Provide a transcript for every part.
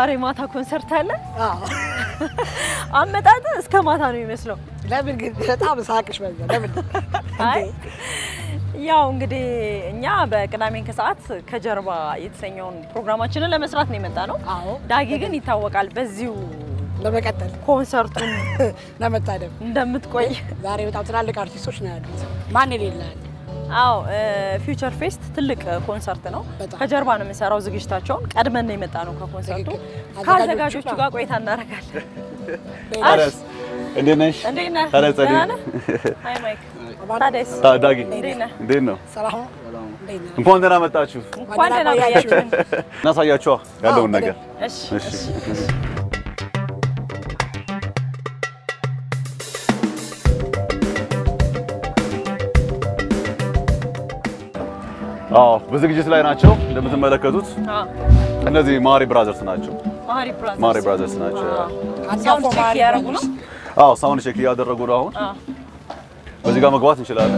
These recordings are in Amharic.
ዛሬ ማታ ኮንሰርት አለ። አዎ። አመጣጥ እስከ ማታ ነው የሚመስለው። ለምን ግን በጣም ሳቅሽ በዛ። ለምን አይ ያው እንግዲህ እኛ በቅዳሜን ከሰዓት ከጀርባ የተሰኘውን ፕሮግራማችንን ለመስራት ነው የመጣ ነው። አዎ ዳጊ ግን ይታወቃል በዚሁ ለመቀጠል ኮንሰርቱን ለመታደም እንደምትቆይ። ዛሬ በጣም ትላልቅ አርቲስቶች ነው ያሉት። ማን የሌለ አለ? አዎ ፊውቸር ፌስት ትልቅ ኮንሰርት ነው። በጣም። ከጀርባ ነው የምንሰራው ዝግጅታቸውን። ቀድመን ነው የመጣ ነው ከኮንሰርቱ። ትክክል። ከአዘጋጆቹ አዘጋጆቹ ጋር ቆይታ እናደርጋለን። ታዲያስ እንዴት ነሽ? እንዴት ነህ? ታዲያ ጸዴ? ደህና ነህ? አይ ማይክ ታዲያስ ታ- ዳጊ እንዴት ነህ? እንዴት ነው? ሰላም እንዴት ነህ? እንኳን ደህና መጣችሁ። እንኳን ደህና ቆያችሁን። እናሳያችኋ ያለውን አዎ፣ ነገር። እሺ እሺ። አዎ በዝግጅት ላይ ናቸው እንደምትመለከቱት። አዎ እነዚህ ማሪ ብራዘርስ ናቸው። ማሪ ብራዘርስ ማሪ ብራዘርስ ናቸው። ሳውንድ ቼክ እያደረጉ ነው። አዎ ሳውንድ ቼክ እያደረጉ ነው። አሁን አዎ በዚህ ጋር መግባት እንችላለን።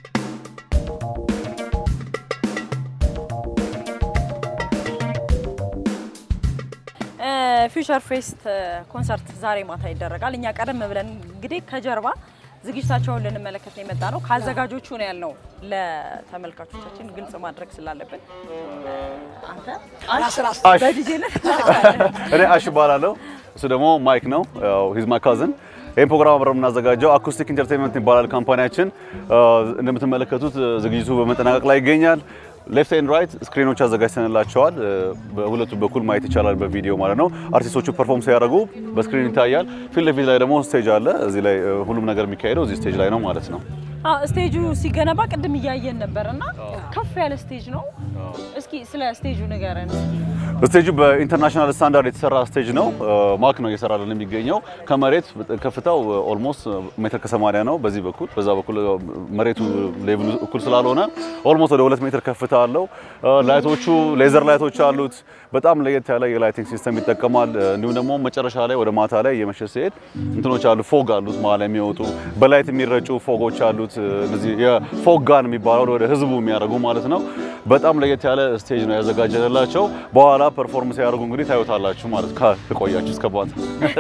ፊውቸር ፌስት ኮንሰርት ዛሬ ማታ ይደረጋል። እኛ ቀደም ብለን እንግዲህ ከጀርባ ዝግጅታቸውን ልንመለከት ነው የመጣ ነው። ከአዘጋጆቹ ነው ያልነው ለተመልካቾቻችን ግልጽ ማድረግ ስላለብን አንተ ራስ ራስ አሽ በዲጄነት እኔ አሽ እባላለሁ። እሱ ደግሞ ማይክ ነው። ሂዝ ማይ ካዝን። ይህን ፕሮግራም አብረን የምናዘጋጀው አኩስቲክ ኢንተርቴንመንት ይባላል ካምፓኒያችን። እንደምትመለከቱት ዝግጅቱ በመጠናቀቅ ላይ ይገኛል። ሌፍት ኤንድ ራይት ስክሪኖች አዘጋጅተንላቸዋል። በሁለቱ በኩል ማየት ይቻላል በቪዲዮ ማለት ነው። አርቲስቶቹ ፐርፎርም ሲያደርጉ በስክሪን ይታያል። ፊት ለፊት ላይ ደግሞ ስቴጅ አለ። እዚህ ላይ ሁሉም ነገር የሚካሄደው እዚህ ስቴጅ ላይ ነው ማለት ነው። ስቴጁ ሲገነባ ቅድም እያየን ነበር እና ከፍ ያለ ስቴጅ ነው። እስኪ ስለ ስቴጁ ንገረን። ስቴጁ በኢንተርናሽናል ስታንዳርድ የተሰራ ስቴጅ ነው። ማክ ነው እየሰራልን የሚገኘው። ከመሬት ከፍታው ኦልሞስት ሜትር ከሰማንያ ነው። በዚህ በኩል በዛ በኩል መሬቱ ሌቭሉ እኩል ስላልሆነ ኦልሞስት ወደ ሁለት ሜትር ከፍታ አለው። ላይቶቹ ሌዘር ላይቶች አሉት። በጣም ለየት ያለ የላይቲንግ ሲስተም ይጠቀማል። እንዲሁም ደግሞ መጨረሻ ላይ ወደ ማታ ላይ እየመሸ ሲሄድ እንትኖች አሉ፣ ፎግ አሉት መሀል ላይ የሚወጡ በላይት የሚረጩ ፎጎች አሉት። እነዚህ የፎግ ጋን የሚባለው ወደ ህዝቡ የሚያደርጉ ማለት ነው። በጣም ለየት ያለ ስቴጅ ነው ያዘጋጀንላቸው። በኋላ ፐርፎርም ሲያደርጉ እንግዲህ ታዩታላችሁ ማለት ከቆያችሁ እስከ ባት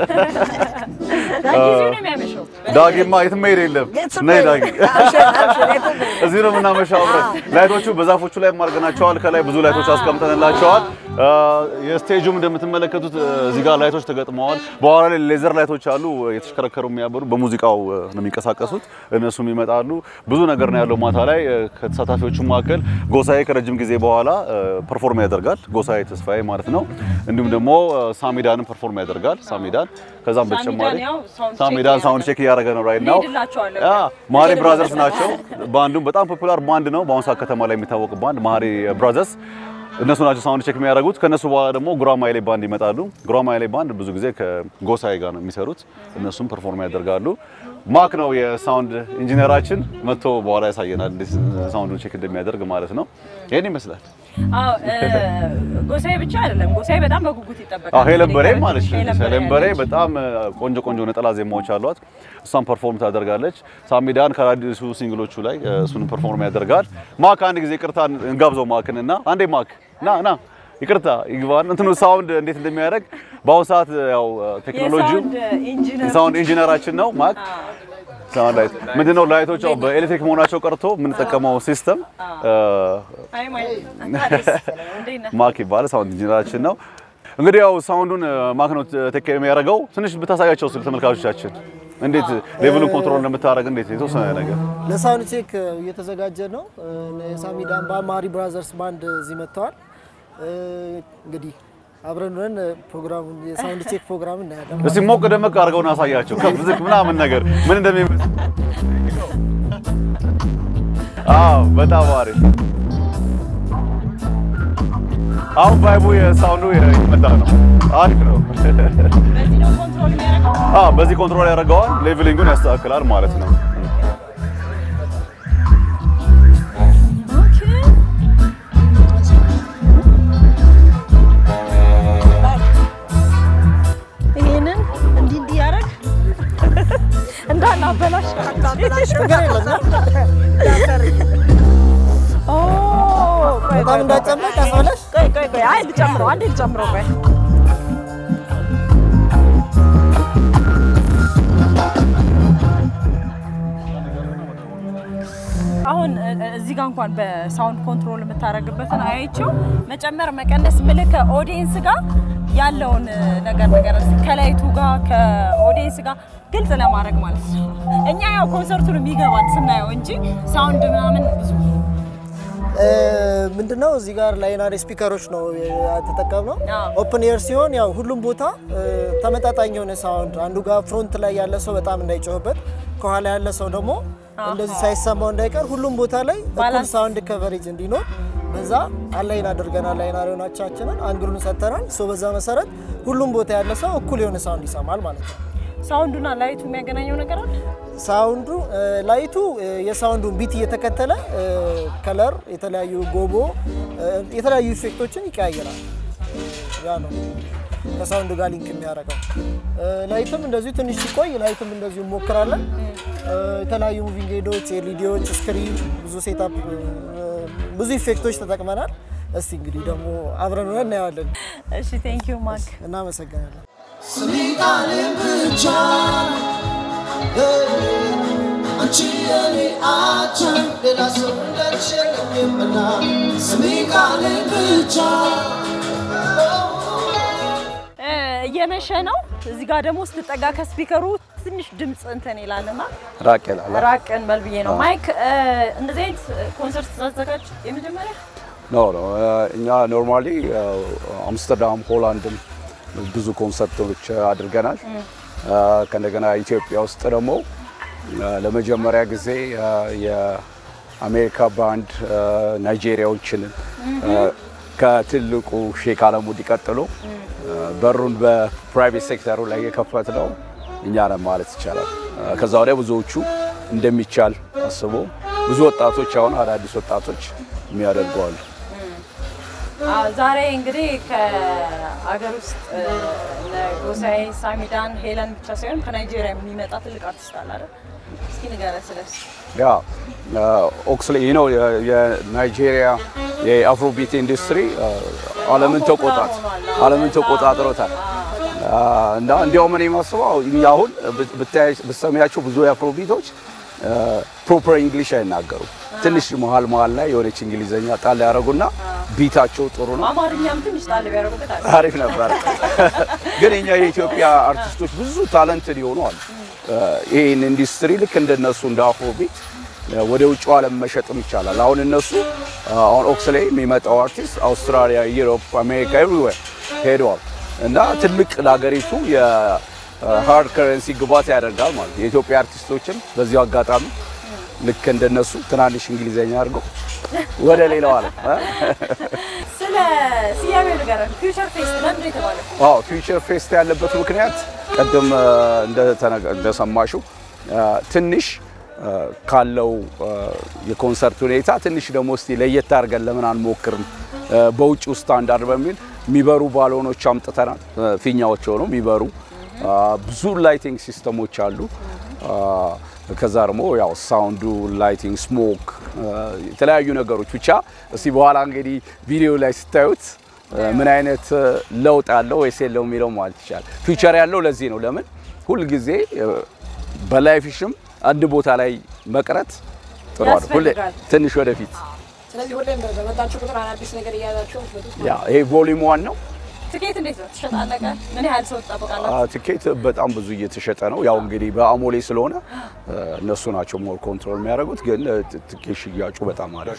ዳጊ እዚሁ ነው የሚያመሸው። ዳጊማ የትም መሄድ የለም። ነይ ዳጊ፣ እዚህ ነው የምናመሻው አብረን። ላይቶቹ በዛፎቹ ላይ አድርገናቸዋል። ከላይ ብዙ ላይቶች አስቀምጠንላቸዋል። የስቴጁም እንደምትመለከቱት እዚህ ጋር ላይቶች ተገጥመዋል። በኋላ ላይ ሌዘር ላይቶች አሉ የተሽከረከሩ የሚያበሩ በሙዚቃው ነው የሚንቀሳቀሱት። እነሱም ይመጣሉ። ብዙ ነገር ነው ያለው ማታ ላይ። ከተሳታፊዎቹ መካከል ጎሳዬ ከረጅም ጊዜ በኋላ ፐርፎርም ያደርጋል። ጎሳዬ ተስፋዬ ማለት ነው። እንዲሁም ደግሞ ሳሚዳንም ፐርፎርም ያደርጋል። ሳሚዳን ከዛም በተጨማሪ ሳሚዳን ያው ሳውንድ ቼክ ሳሚዳን ሳውንድ ቼክ እያደረገ ነው ራይት ነው። እንሄድላቸዋለን። ያ ማሪ ብራዘርስ ናቸው። ባንዱም በጣም ፖፑላር ባንድ ነው። በአሁኑ ሰዓት ከተማ ላይ የሚታወቅ ባንድ ማሪ ብራዘርስ እነሱ ናቸው ሳውንድ ቼክ የሚያደርጉት። ከነሱ በኋላ ደግሞ ጉራማይሌ ባንድ ይመጣሉ። ጉራማይሌ ባንድ ብዙ ጊዜ ከጎሳዬ ጋር ነው የሚሰሩት። እነሱም ፐርፎርም ያደርጋሉ። ማክ ነው የሳውንድ ኢንጂነራችን፣ መጥቶ በኋላ ያሳየናል እንዴት ሳውንዱን ቼክ እንደሚያደርግ ማለት ነው። ይሄን ይመስላል። አዎ ጎሳዬ ብቻ አይደለም፣ ጎሳዬ በጣም በጉጉት ይጠበቃል። አዎ ሄለን በሬ ማለት ነው። ሄለን በሬ ሄለን በሬ አለች። በጣም ቆንጆ ቆንጆ ነጠላ ዜማዎች አሏት። እሷን ፐርፎርም ታደርጋለች። ሳሚዳን ከአዲሱ ሲንግሎቹ ላይ እሱን ፐርፎርም ያደርጋል። ማክ አንድ ጊዜ ይቅርታ እንጋብዘው ማክን እና አንዴ ማክ ና ና ይቅርታ ይግባን እንትኑ ሳውንድ እንዴት እንደሚያደርግ በአሁኑ ሰዓት ያው ቴክኖሎጂው የሳውንድ ኢንጂነር ሳውንድ ኢንጂነራችን ነው ማክ ሳውንድ ላይት ምንድነው ላይቶች ያው በኤሌክትሪክ መሆናቸው ቀርቶ የምንጠቀመው ሲስተም አይ ማይ ታዲያስ እንዴት ነህ? ማክ ይባላል። ሳውንድ ኢንጂነራችን ነው። እንግዲህ ያው ሳውንዱን ማክ ነው ቴክ ኬር የሚያደርገው። ትንሽ ብታሳያቸው ስለ ተመልካቾቻችን እንዴት ሌቭሉን ኮንትሮል እንደምታደርግ እንዴት የተወሰነ ነገር ለሳውንድ ቼክ እየተዘጋጀ ነው። የሳሚዳን ማሪ ብራዘርስ ባንድ እዚህ መጥተዋል። እንግዲህ አብረን ሆነን ፕሮግራሙን የሳውንድ ቼክ ፕሮግራም እናያለን። እስቲ ሞቅ ደመቅ አድርገውን አሳያቸው ከፍ ዝቅ ምናምን ነገር ምን እንደሚመስል። አዎ በጣም አሪፍ። አሁን ቫይቡ የሳውንዱ የመጣ ነው። አሪፍ ነው። በዚህ ነው ኮንትሮል የሚያደርገው። አዎ በዚህ ኮንትሮል ያደርገዋል። ሌቭሊንጉን ያስተካክላል ማለት ነው። ይሄንን እንዲህ እንዲህ ያደርግ እንዳናበላሽ ችግር የለም። ኦ ቆይ በጣም ቆይ እንዳጨመቅ ያስበላሽ። ቆይ ቆይ ቆይ አይ ልጨምረው አንዴ ልጨምረው ቆይ እዚህ ጋር እንኳን በሳውንድ ኮንትሮል የምታደርግበትን አይቼው መጨመር መቀነስ ምልክ ከኦዲየንስ ጋር ያለውን ነገር ነገር ከላይቱ ጋር ከኦዲየንስ ጋር ግልጽ ለማድረግ ማለት ነው። እኛ ያው ኮንሰርቱን የሚገባን ስናየው እንጂ ሳውንድ ምናምን ብዙ ምንድነው እዚህ ጋር ላይናሪ ስፒከሮች ነው የተጠቀምነው። አዎ። ኦፕን ኤር ሲሆን ያው ሁሉም ቦታ እ፣ ተመጣጣኝ የሆነ ሳውንድ አንዱ ጋር ፍሮንት ላይ ያለ ሰው በጣም እንዳይጮህበት፣ ከኋላ ያለ ሰው ደግሞ እንደዚህ ሳይሰማው እንዳይቀር ሁሉም ቦታ ላይ እኩል ባላንስ። ሳውንድ ከቨሬጅ እንዲኖር በዛ አላይን አድርገናል። ላይናሪዎቻችንን አንግሉን ሰጥተናል። ሶ በዛ መሰረት ሁሉም ቦታ ያለ ሰው እኩል የሆነ ሳውንድ ይሰማል ማለት ነው። ሳውንዱና ላይቱ የሚያገናኘው ነገር አለ። ሳውንዱ እ፣ ላይቱ እ፣ የሳውንዱን ቢት እየተከተለ እ፣ ከለር የተለያዩ ጎቦ እ፣ የተለያዩ ኢፌክቶችን ይቀያየራል። ያ ነው ከሳውንዱ ጋር ሊንክ የሚያደርገው። እ፣ ላይትም እንደዚሁ ትንሽ ሲቆይ ላይትም እንደዚሁ እንሞክራለን። እ፣ የተለያዩ ሙቪንግ ሄዶች፣ ኤልኢዲዎች፣ ስክሪን ብዙ ሴታፕ እ፣ ብዙ ኢፌክቶች ተጠቅመናል። እስቲ እንግዲህ ደግሞ አብረን ሆነን እናየዋለን። እሺ ቴንክ ዩ ማክ እናመሰግናለን። ስሚቃልን ብቻ አንቺ የኔ አቻ ሌላ ሰው እንዳልሸለምና ስሚቃልን ብቻ እ፣ እየመሸ ነው። እዚህ ጋር ደግሞ ስትጠጋ ከስፒከሩ ትንሽ ድምፅ እንትን ይላልና ራቅ ይላል። ራቅ እንበል ብዬ ነው። ማይክ እ፣ እንደዚህ አይነት ኮንሰርት ስታዘጋጅ የመጀመሪያ ኖ ኖ እኛ ኖርማሊ አምስተርዳም ሆላንድም ብዙ ኮንሰርቶች አድርገናል። ከእንደገና ኢትዮጵያ ውስጥ ደግሞ ለመጀመሪያ ጊዜ የአሜሪካ ባንድ ናይጄሪያዎችን ከትልቁ ሼክ አለሙዲ ቀጥሎ በሩን በፕራይቬት ሴክተሩ ላይ የከፈት ነው እኛ ነን ማለት ይቻላል። ከዛ ወዲያ ብዙዎቹ እንደሚቻል አስቦ ብዙ ወጣቶች አሁን አዳዲስ ወጣቶች የሚያደርጉ አሉ። አዎ፣ ዛሬ እንግዲህ ከአገር ውስጥ እ፣ እነ ጎሳዬ፣ ሳሚዳን፣ ሄለን ብቻ ሳይሆን ከናይጄሪያ የሚመጣ ትልቅ አርቲስት አለ አይደል? እስኪ ንገረን ስለሱ። ያ ኦክስሌ ይህ ነው የናይጄሪያ የአፍሮቢት ኢንዱስትሪ ዓለምን ተቆጣጥ ዓለምን ተቆጣጥሮታል። እና እንዲያውም እኔ የማስበው እኛ አሁን ብታይ- ብትሰሚያቸው ብዙ የአፍሮቢቶች ፕሮፐር እንግሊሽ አይናገሩም። ትንሽ መሀል መሀል ላይ የሆነች እንግሊዘኛ ጣል ያደረጉና ቢታቸው ጥሩ ነው። አማርኛም ትንሽ ጣል ቢያደርጉበት አለ። አሪፍ ነበር። ግን እኛ የኢትዮጵያ አርቲስቶች ብዙ ታለንትድ የሆኑ አሉ። ይህን ኢንዱስትሪ ልክ እንደነሱ እንደ አፍሮቢት ወደ ውጭ ዓለም መሸጥም ይቻላል። አሁን እነሱ አሁን ኦክስሌ የሚመጣው አርቲስት አውስትራሊያ፣ ዩሮፕ፣ አሜሪካ ኤቭሪዌር ሄደዋል እና ትልቅ ለሀገሪቱ የሃርድ ከረንሲ ግባት ያደርጋል ማለት ነው። የኢትዮጵያ አርቲስቶችም በዚሁ አጋጣሚ ልክ እንደነሱ ትናንሽ እንግሊዘኛ አድርገው ወደ ሌላው ዓለም እ? ስለ ስያሜው ንገረን። ፊውቸር ፌስት ለምንድን ነው የተባለው? አዎ ፊውቸር ፌስት ያለበት ምክንያት ቅድም እንደተነገ- እንደሰማሽው አ፣ ትንሽ አ፣ ካለው አ፣ የኮንሰርት ሁኔታ ትንሽ ደግሞ እስቲ ለየት አድርገን ለምን አንሞክርም አ፣ በውጭው ስታንዳርድ በሚል የሚበሩ ባሎኖች አምጥተናል። አ፣ ፊኛዎች ሆነው የሚበሩ አ፣ ብዙ ላይቲንግ ሲስተሞች አሉ። አ፣ ከዛ ደግሞ ያው ሳውንዱ፣ ላይቲንግ፣ ስሞክ የተለያዩ ነገሮች ብቻ እስቲ በኋላ እንግዲህ ቪዲዮ ላይ ስታዩት ምን አይነት ለውጥ አለው ወይስ የለው የሚለው ማለት ይቻላል። ፊውቸር ያለው ለዚህ ነው። ለምን ሁልጊዜ በላይፍሽም አንድ ቦታ ላይ መቅረት ጥሩ አይደል? ሁሌ ያስፈልጋል። ትንሽ ወደፊት ስለዚህ ሁሌም በመጣችሁ ቁጥር አዳዲስ ነገር እያያዛችሁ መጡ። ያ ይሄ ቮሊዩም ዋን ነው። ትኬት እንዴት ነው ትሸጣለህ? ምን ያህል ሰው ትጠብቃላችሁ? አ፣ ትኬት በጣም ብዙ እየተሸጠ ነው። ያው እንግዲህ በአሞሌ ስለሆነ አ፣ እነሱ ናቸው ሞር ኮንትሮል የሚያደርጉት። ግን አ፣ ት- ትኬት ሽያጩ በጣም አሪፍ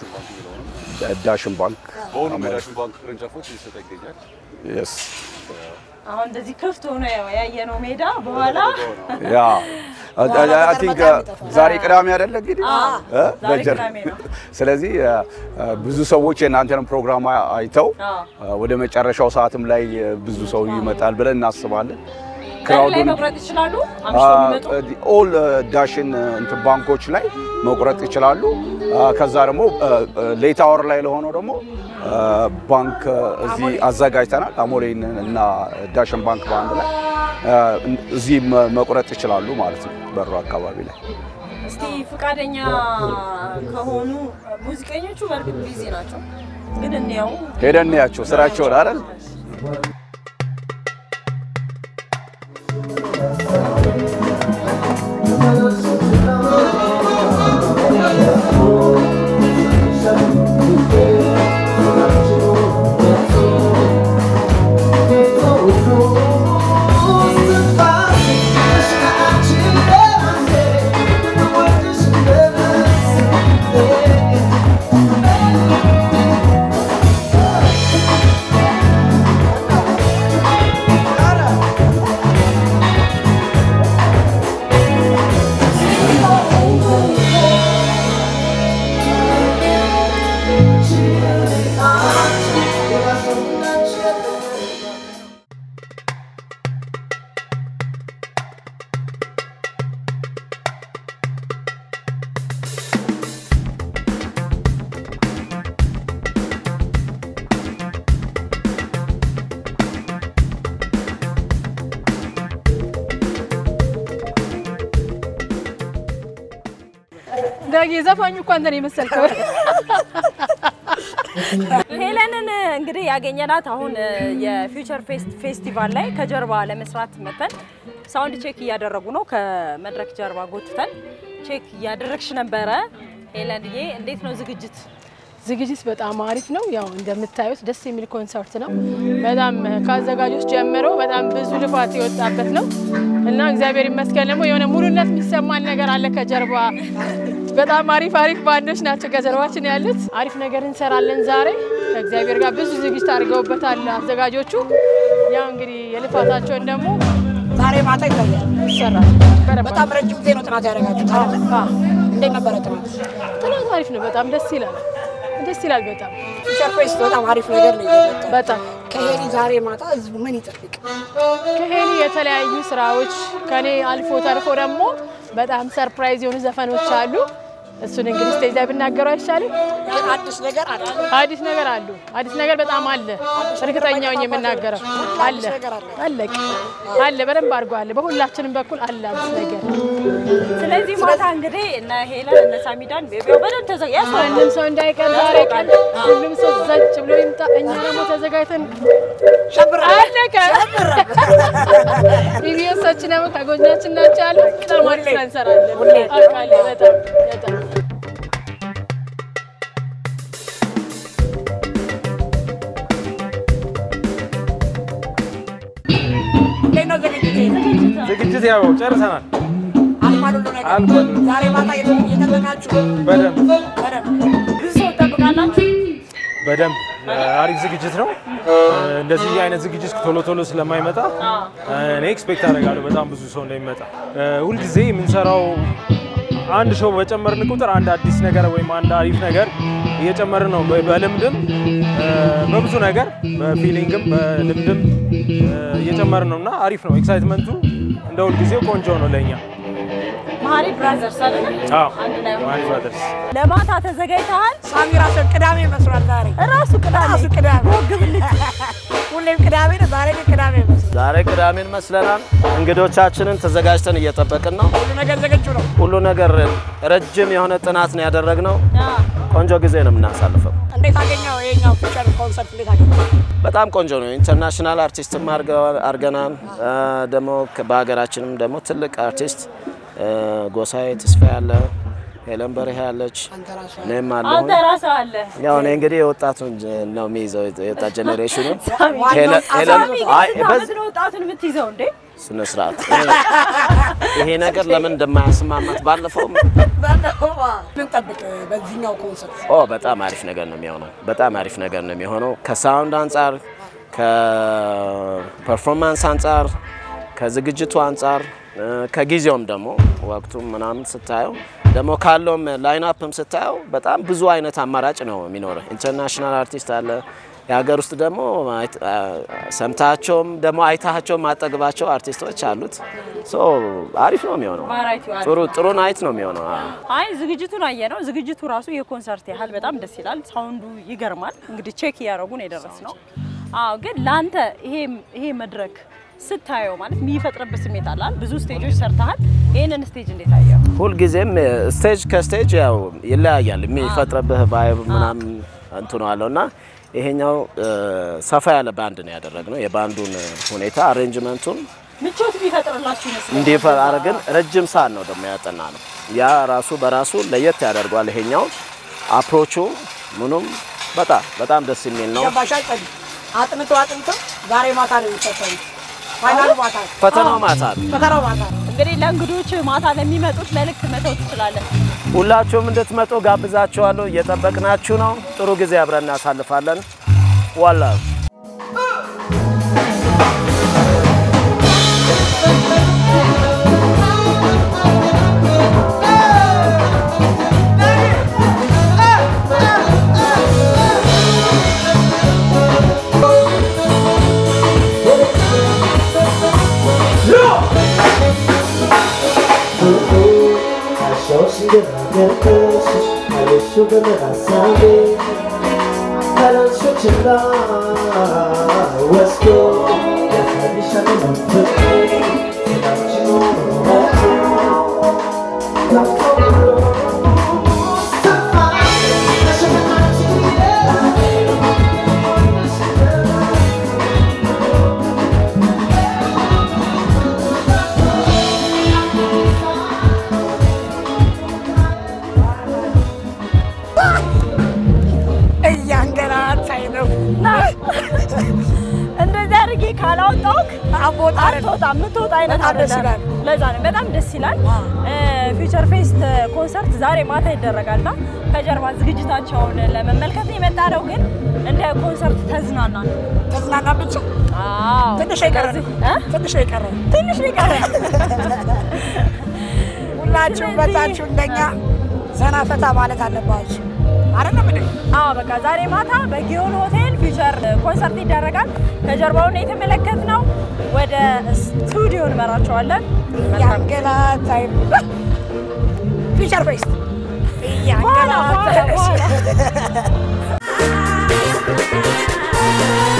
ዳሽን ባንክ በሁሉም የዳሽን ባንክ ቅርንጫፎች እየተሰጠ ይገኛል። የስ አሁን እንደዚህ ክፍት ሆኖ ያው ያየነው ሜዳ በኋላ ያ አይ ቲንክ ዛሬ ቅዳሜ አይደለ እንግዲህ እ? ዛሬ በጀር- ቅዳሜ ነው። ስለዚህ አ፣ አ፣ ብዙ ሰዎች የእናንተንም ፕሮግራም አይተው አዎ። አ፣ ወደ መጨረሻው ሰዓትም ላይ አ፣ ብዙ ሰው ይመጣል ብለን እናስባለን። በር ላይ ክራውዱን መቁረጥ ይችላሉ። አምሽተው የሚመጡ ኦል ዳሽን እንትን ባንኮች ላይ መቁረጥ ይችላሉ። አ፣ ከዛ ደግሞ ሌት አወር ላይ ለሆነው ደግሞ አ፣ ባንክ አ፣ እዚህ አዘጋጅተናል። አሞሌን እና ዳሽን ባንክ በአንድ ላይ አ፣ እዚህ መ- መቁረጥ ይችላሉ ማለት ነው በሩ አካባቢ ላይ። እስቲ ፈቃደኛ ከሆኑ ሙዚቀኞቹ በእርግጥ ቢዚ ናቸው፣ ግን እንየው ሄደን እንያቸው ስራቸውን አይደል ዳጊ ዘፋኙ እኮ አንተን የመሰልከው ሄለንን እንግዲህ ያገኘናት አሁን የፊውቸር ፌስቲቫል ላይ ከጀርባ ለመስራት መተን ሳውንድ ቼክ እያደረጉ ነው። ከመድረክ ጀርባ ጎትተን ቼክ እያደረግሽ ነበረ። ሄለንዬ እንዴት ነው ዝግጅት? ዝግጅት በጣም አሪፍ ነው። ያው እንደምታዩት ደስ የሚል ኮንሰርት ነው። በጣም ከአዘጋጆች ጀምሮ በጣም ብዙ ልፋት የወጣበት ነው እና እግዚአብሔር ይመስገን ደግሞ የሆነ ሙሉነት የሚሰማን ነገር አለ ከጀርባ። በጣም አሪፍ አሪፍ ባንዶች ናቸው ከጀርባችን ያሉት። አሪፍ ነገር እንሰራለን ዛሬ ከእግዚአብሔር ጋር ብዙ ዝግጅት አድርገውበታል አዘጋጆቹ። ያው እንግዲህ የልፋታቸውን ደግሞ ዛሬ ማታ ይታያል። ይሰራል። በደንብ በጣም ረጅም ጊዜ ነው ጥናት ያደረጋችሁት አይደለ? አዎ። እንዴት ነበረ ጥናት? ጥናት አሪፍ ነው። በጣም ደስ ይላል። ደስ ይላል በጣም ፊውቸር ፌስት በጣም አሪፍ ነገር ነው የመጣው። በጣም ከሄሊ ዛሬ ማታ ህዝቡ ምን ይጠብቅ? ከሄሊ የተለያዩ ስራዎች ከኔ አልፎ ተርፎ ደግሞ በጣም ሰርፕራይዝ የሆኑ ዘፈኖች አሉ። እሱን እንግዲህ ስቴጅ ላይ ብናገረው አይሻልም? ግን አዲስ ነገር አለ። አዲስ ነገር አሉ። አዲስ ነገር በጣም አለ። እርግጠኛ ሆኜ የምናገረው አለ ነገር አለ። አለቅ አለ በደንብ አድርጎ አለ። በሁላችንም በኩል አለ አዲስ ነገር። ስለዚህ ማታ እንግዲህ እነ ሄለን እነ ሳሚዳን ያው በደንብ ተዘጋጅ ማንም ሰው እንዳይቀር ዛሬ ቀን ሁሉም ሰው ዘጭ ብሎ ይምጣ። እኛ ደግሞ ተዘጋጅተን አለቀ። ኢቢኤሶች ደግሞ ከጎናችን ናቸው ያሉ በጣም አሪፍ ስራ እንሰራለን። አውቃለሁ በጣም በጣም እንዴት ነው ዝግጅት? ዝግጅት ያው ጨርሰናል። አልፏል ሁሉ ነገር። አልፏል። ዛሬ ማታ እየጠበቃችሁ በደንብ በደንብ ብዙ ሰው ትጠብቃላችሁ? በደንብ አሪፍ ዝግጅት ነው። እንደዚህ አይነት ዝግጅት ቶሎ ቶሎ ስለማይመጣ እኔ ኤክስፔክት አደርጋለሁ በጣም ብዙ ሰው እንደሚመጣ። ሁልጊዜ የምንሰራው አንድ ሾው በጨመርን ቁጥር አንድ አዲስ ነገር ወይም አንድ አሪፍ ነገር እየጨመርን ነው። በ- በልምድም በብዙ ነገር በፊሊንግም በልምድም እየጨመርን ነው እና አሪፍ ነው። ኤክሳይትመንቱ እንደ ሁልጊዜው ቆንጆ ነው ለእኛ። መሀሪ ብራዘርስ አይደል? አዎ አንድ ላይ ሆነው። ማሪ ብራዘርስ ለማታ ተዘጋጅተሃል? ሳሚ ራሱ ቅዳሜ መስሏል ዛሬ ራሱ ቅዳሜ ራሱ ቅዳሜ ሁሌም ቅዳሜ ነው። ዛሬ ግን ቅዳሜ መስሏል። ዛሬ ቅዳሜን መስለናል። እንግዶቻችንን ተዘጋጅተን እየጠበቅን ነው። ሁሉ ነገር ዝግጁ ነው። ሁሉ ነገር ረጅም የሆነ ጥናት ነው ያደረግነው። ቆንጆ ጊዜ ነው የምናሳልፈው። እንዴት አገኘው? ይሄኛው ፊውቸር ኮንሰርት እንዴት አገኘው? በጣም ቆንጆ ነው። ኢንተርናሽናል አርቲስትም አድርገዋል- አድርገናል። አ፣ ደግሞ ከ- በሀገራችንም ደግሞ ትልቅ አርቲስት አ፣ ጎሳዬ ተስፋ ያለ፣ ሄለን በርሄ ያለች፣ እኔም አለሁ። አንተ ራስህ አለ። ያው እኔ እንግዲህ የወጣቱን ጀ- ነው የሚይዘው የወጣት ጄኔሬሽኑ ሳሚ ሄለን- ሄለን- ሳሚ አይ፣ ስንት በዝ- ዓመት ነው ወጣቱን የምትይዘው እንዴ? ስነ ስርዓት ይሄ ነገር ለምን እንደማያስማማት ባለፈው ምን ጠብቅ በዚህኛው ኮንሰርት? ኦ በጣም አሪፍ ነገር ነው የሚሆነው። በጣም አሪፍ ነገር ነው የሚሆነው ከሳውንድ አንጻር፣ ከፐርፎርማንስ አንጻር፣ ከዝግጅቱ አንጻር፣ እ፣ ከጊዜውም ደግሞ ወቅቱም ምናምን ስታየው ደግሞ ካለውም ላይን አፕም ስታየው በጣም ብዙ አይነት አማራጭ ነው የሚኖረው። ኢንተርናሽናል አርቲስት አለ። የሀገር ውስጥ ደግሞ አይት- አ፣ ሰምታቸውም ደግሞ አይታቸው ማጠግባቸው አርቲስቶች አሉት። ሶ አሪፍ ነው የሚሆነው። ቫራይቲው አለ። ጥሩ ጥሩ ናይት ነው የሚሆነው። አዎ። አይ ዝግጅቱን አየ ነው። ዝግጅቱ ራሱ የኮንሰርት ያህል በጣም ደስ ይላል። ሳውንዱ ይገርማል። እንግዲህ ቼክ እያደረጉ ነው የደረስ ነው። አዎ፣ ግን ለአንተ ይሄ ይሄ መድረክ ስታየው ማለት የሚፈጥርበት ስሜት አለ አይደል? ብዙ ስቴጆች ሰርተሃል። ይህንን ስቴጅ እንዴት አየው? ሁልጊዜም ስቴጅ ከስቴጅ ያው ይለያያል። የሚፈጥርብህ ቫይብ ምናምን እንትኑ አለው እና ይሄኛው እ፣ ሰፋ ያለ ባንድ ነው ያደረግነው። የባንዱን ሁኔታ አሬንጅመንቱን ምቾት ቢፈጥርላችሁ ይመስላል። እንዲፈር ግን ረጅም ሰዓት ነው ደግሞ ያጠና ነው። ያ ራሱ በራሱ ለየት ያደርገዋል። ይሄኛው አፕሮቹ ምኑም በጣም በጣም ደስ የሚል ነው። ገባሽ አይጠል አጥንቶ አጥንቶ ዛሬ ማታ ነው የሚፈተኑት። ፋይናሉ ማታ ነው። ፈተናው ማታ ነው። ፈተናው ማታ ነው። እንግዲህ ለእንግዶች ማታ ለሚመጡት መልእክት መተው ትችላለን። ሁላችሁም እንድትመጡ ጋብዛችኋለሁ። እየጠበቅናችሁ ነው። ጥሩ ጊዜ አብረን እናሳልፋለን። ዋላ Achou se devagar cansos, olha chuva na sabe. Para o seu tirar, o escuro, e a cabeça não me toque. Se não te amo, não é tu. Não የሚወጣ አይነት በጣም ደስ አይደለም። ይላል። ለዛ ነው በጣም ደስ ይላል። ፊውቸር ፌስት ኮንሰርት ዛሬ ማታ ይደረጋልና ከጀርባ ዝግጅታቸውን ለመመልከት ነው የመጣ ነው። ግን እንደ ኮንሰርት ተዝናና ነው። ተዝናና ብቻ አዎ ትንሽ የቀረ ነው። ስለዚህ- እ? ትንሽ የቀረ ነው። ትንሽ ነው የቀረ። ሁላችሁም መጣችሁ እንደኛ ዘና ፈታ ማለት አለባችሁ። አይደለም እንዴ? አዎ በቃ ዛሬ ማታ በጊዮን ሆቴል ፊውቸር ኮንሰርት ይደረጋል። ከጀርባውን የተመለከትነው ወደ ስቱዲዮ እንመራቸዋለን። መልካም ያንገላታይ ፊቸር ፌስት በኋላ በኋላ ያንገላታይ በኋላ